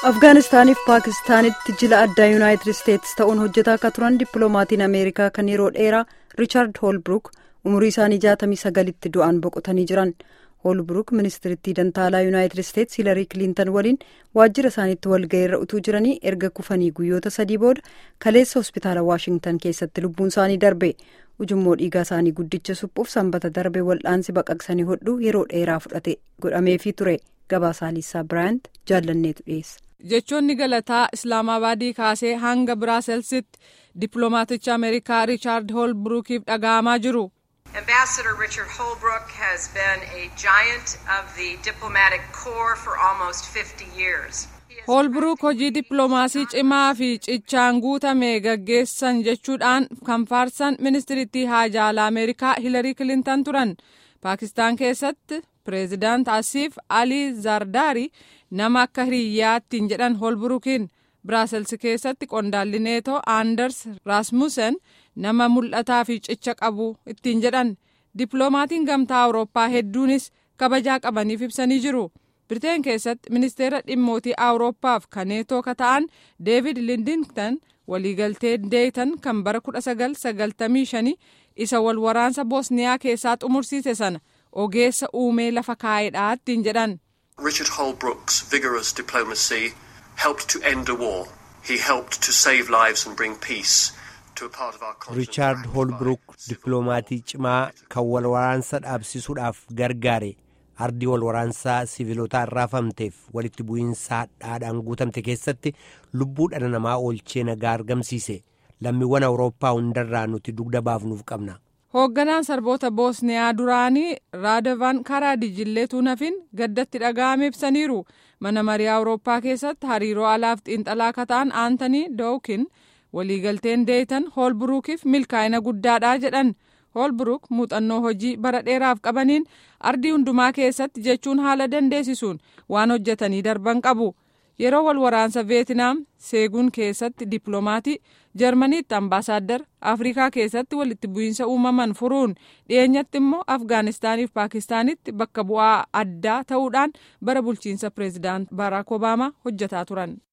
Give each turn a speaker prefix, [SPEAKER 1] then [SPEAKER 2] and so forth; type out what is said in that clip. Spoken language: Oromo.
[SPEAKER 1] afgaanistaaniif paakistaanitti jila addaa yuunaayitid isteetsi ta'uun hojjetaa akka turan dippiloomaatiin ameerikaa kan yeroo dheeraa riichaard hoolbruuk umurii isaanii jaatamii sagalitti du'aan boqotanii jiran hoolbruuk ministirittii dantaalaa yuunaayitid isteetsi hilarii kiliintan waliin waajjira isaaniitti walga'iirra utuu jiranii erga kufanii guyyoota sadii booda kaleessa hospitaala waashingtan keessatti lubbuun isaanii darbe ujummoo dhiigaa isaanii guddicha suphuuf sanbata darbe wal'aansi baqaqsanii hodhuu yeroo dheeraa fudhate godhameefii ture gabaasaa liisaa biraayant jaallanneetu dhiyeessa.
[SPEAKER 2] jechoonni galataa islaamabaadii kaasee hanga biraaselsitti dippiloomaaticha ameerikaa riichaard hoolbruukiif dhaga'amaa jiru.
[SPEAKER 3] Ambassador Richard Holbrooke has been a giant of the diplomatic corps for almost 50 years.
[SPEAKER 2] hoolbruuk hojii dippiloomaasii cimaa fi cichaan guutame gaggeessan jechuudhaan kan faarsan ministirittii haajaa alaa ameerikaa hilarii kilintan turan paakistaan keessatti pireezidaant asiif alii zardaari nama akka hiriyyaattiin jedhan hoolbruukiin biraaselsi keessatti qondaalli neetoo aanders raasmussen nama mul'ataa fi cicha qabu ittiin jedhan dippiloomaatiin gamtaa awurooppaa hedduunis kabajaa qabaniif ibsanii jiru. Biriteen keessatti ministeera dhimmootii awurooppaaf kan neetoo ka ta'an deevid lindington waliigaltee deetan kan bara 1995 isa wal waraansa boosniyaa keessaa xumursiise sana ogeessa uumee lafa kaa'edha ittiin jedhan.
[SPEAKER 4] Richard Holbrooke's vigorous diplomacy helped to end a war. He helped to save lives and bring peace to a part of our continent.
[SPEAKER 5] Riichaard Hoolbruuk dippiloomaatii cimaa kan wal waraansa dhaabsisuudhaaf gargaare. ardii wal waraansaa siviilotaa irraafamteef walitti bu'iinsa hadhaadhaan guutamte keessatti lubbuu dhala namaa oolchee nagaa argamsiise lammiiwwan awurooppaa hundarraa nuti dugda baafnuuf qabna.
[SPEAKER 2] hoogganaan sarboota boosniyaa duraanii raadavan karaadijillee tuunafin gaddatti dhaga'ame ibsaniiru mana marii awurooppaa keessatti hariiroo alaaf xiinxalaa akka ta'an aantanii dookin waliigalteen deetan hoolbruukiif milkaa'ina guddaadha jedhan. hoolbruuk muuxannoo hojii bara dheeraaf qabaniin ardii hundumaa keessatti jechuun haala dandeessisuun waan hojjetanii darban qabu yeroo wal waraansa veetinaam seeguun keessatti dippiloomaatii jarmaniitti ambaasaaddar afrikaa keessatti walitti bu'iinsa uumaman furuun dhiyeenyatti immoo afgaanistaaniif paakistaanitti bakka bu'aa addaa ta'uudhaan bara bulchiinsa pireezidaant baaraak obaamaa hojjetaa turan.